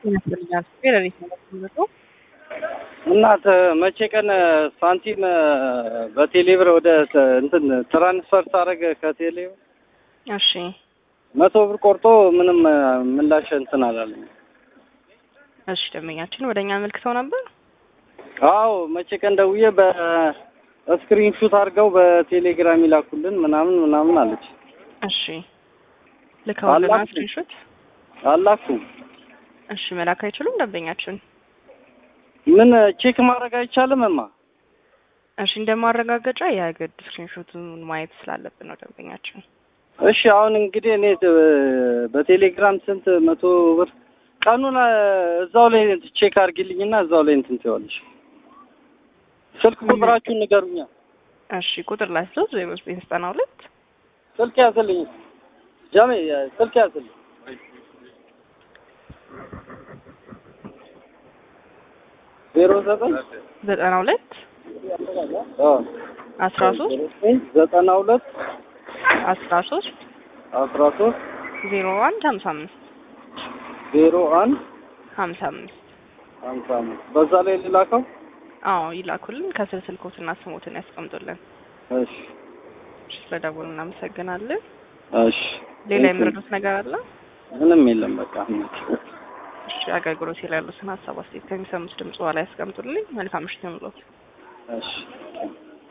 ይመስለኛል። ፌዴሬት ነው የምትመጣው። እናት መቼ ቀን ሳንቲም በቴሌብር ወደ እንትን ትራንስፈር ሳደርግ ከቴሌብር እሺ መቶ ብር ቆርጦ ምንም ምላሽ እንትን አላለኝ። እሺ ደንበኛችን ወደ እኛ አመልክተው ነበር። አዎ መቼ ቀን ደውዬ በስክሪን ሹት አድርገው በቴሌግራም ይላኩልን ምናምን ምናምን አለች። እሺ ልከውልና አላችሁ? ስክሪንሾት። አላኩም። እሺ መላክ አይችሉም ደንበኛችን። ምን ቼክ ማድረግ አይቻልም? እማ እሺ እንደማረጋገጫ የግድ ስክሪንሾቱን ማየት ስላለብን ነው ደንበኛችን። እሺ አሁን እንግዲህ እኔ በቴሌግራም ስንት መቶ ብር ቀኑን እዛው ላይ ቼክ አድርጊልኝና እዛው ላይ እንትን ትይዋለሽ። ስልክ ቁጥራችሁን ንገሩኛ። እሺ ቁጥር ላይ ስለው ዜሮ ዘጠኝ ዘጠና ሁለት ስልክ ያዝልኝ ጃሜ፣ ስልክ ያዝልኝ። ዜሮ ዘጠኝ ዘጠና ሁለት አዎ አስራ ሶስት ዘጠና ሁለት አስራ ሶስት አስራ ሶስት ዜሮ አንድ ሀምሳ አምስት ዜሮ አንድ ሀምሳ አምስት ሀምሳ አምስት በዛ ላይ ልላከው። አዎ ይላኩልን። ከስር ስልኮትና ስሞትን ያስቀምጡልን። እሺ እሺ ስለደወሉ እናመሰግናለን። እሺ ሌላ የምረዱት ነገር አለ? ምንም የለም በቃ እሺ አገልግሎት ላይ ያሉትን ሀሳብ አስተያየት ከሚሰሙት ድምጽ በኋላ ያስቀምጡልኝ። መልካም ምሽት ይሁንልዎት። እሺ